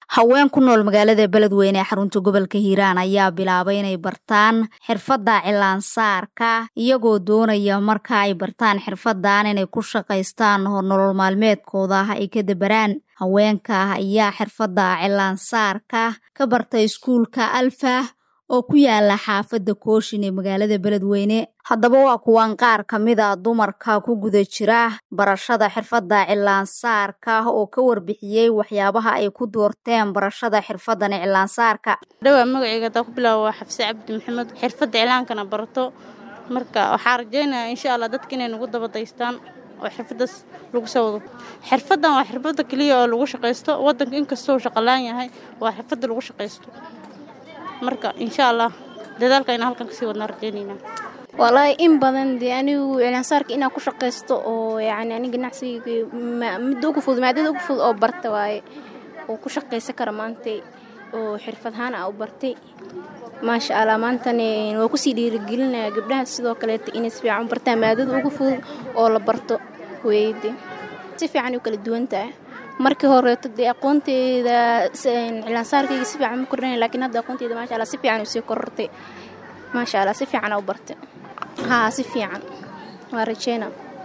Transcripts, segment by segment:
haween ku nool magaalada beledweyne ee xarunta gobolka hiiraan ayaa bilaabay inay bartaan xirfadda cilaansaarka iyagoo doonaya marka ay bartaan xirfadan inay ku shaqaystaan nolol maalmeedkooda ay ka dabaraan haweenka ayaa xirfadda cilaansaarka ka barta iskuulka alfa oo ku yaala xaafadda kooshin ee magaalada beledweyne haddaba waa kuwan qaar ka mid a dumarka ku guda jira barashada xirfadda cilaansaarka oo ka warbixiyey waxyaabaha ay ku doorteen barashada xirfadan cilaansaarka dhawaa magaceyga hadaa ku bilaabo waa xafse cabdi maxamed xirfadda cilaankana barato marka waxaa rajeynaya insha allah dadka inay nagu dabadaystaan oo xirfadaas lagu soo wado xirfadan waa xirfadda keliya oo lagu shaqaysto wadanka inkastoo shaqalaan yahay waa xirfadda lagu shaqaysto marka insha allah dadaalka inaan halkan kasii wadnaa rajeynayna walaahi in badan dee anigu cilaansaarka inaan ku shaqaysto oo yacni ani ganacsiga midda ugu fudud maadada ugu fudud oo barta waaye oo ku shaqaysan kara maantay oo xirfadhaan a u bartay maasha allah maantani waa kusii dhiirigelinaya gabdhaha sidoo kaleeta inay si fiican u bartaan maadada ugu fudud oo la barto weyde si fiican u kala duwan tahay markii horeeto dee aqoonteeda cilaansaarkayga si fiican ma kordhanay lakiin hadda aqoonteeda maasha allah si fiican usii korortay maasha allah si fiican u bartay haa si fiican waa rajeyna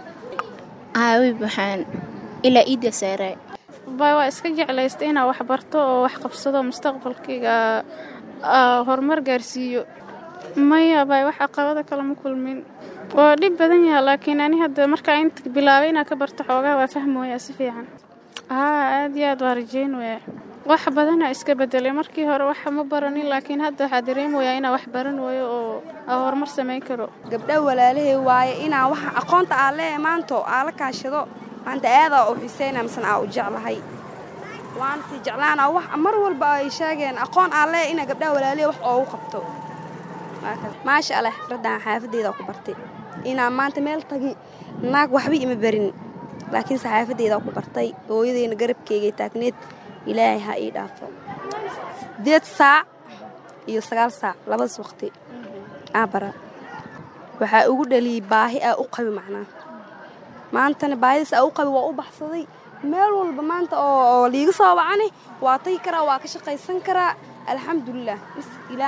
haawi baxaan ilaa iidda saaray bay waa iska jeclaystay inaa wax barto oo wax qabsado mustaqbalkayga horumar gaarsiiyo maya bay wax caqabada kale ma kulmin waa dhib badan yaha laakiin ani hadda markaa inta bilaabay inaa ka barto xoogaa waa fahmooyaa si fiican haa aad iyo aad waa rajeyn waya wax badanaa iska bedelay markii hore waxa ma baranin laakiin hadda waxaa dareemayaa inaa wax baran waayo oo aa horumar samayn karo gabdha walaalahey waaye inaa waxa aqoonta aa lee maanto aa la kaashado maanta aadaa u xiseyna misena aa u jeclahay waana sii jeclaana wax mar walba ay sheegeen aqoon aa lee inaa gabdhaha walaalahey wax oogu qabto maasha allah xifraddan xaafadeyda ku bartay inaa maanta meel tagi naag waxba ima barin laakiin saxaafadeydaa ku bartay hooyadeyna garabkeygay taagneed ilaahay ha ii dhaafo sideed saac iyo sagaal saac labadaas waqti aa bara waxaa ugu dhaliyey baahi aa u qabi macnaa maantana baahidaas aa u qabi waa u baxsaday meel walba maanta oo liiga soo wacani waa tagi karaa waa ka shaqaysan karaa alxamdulilah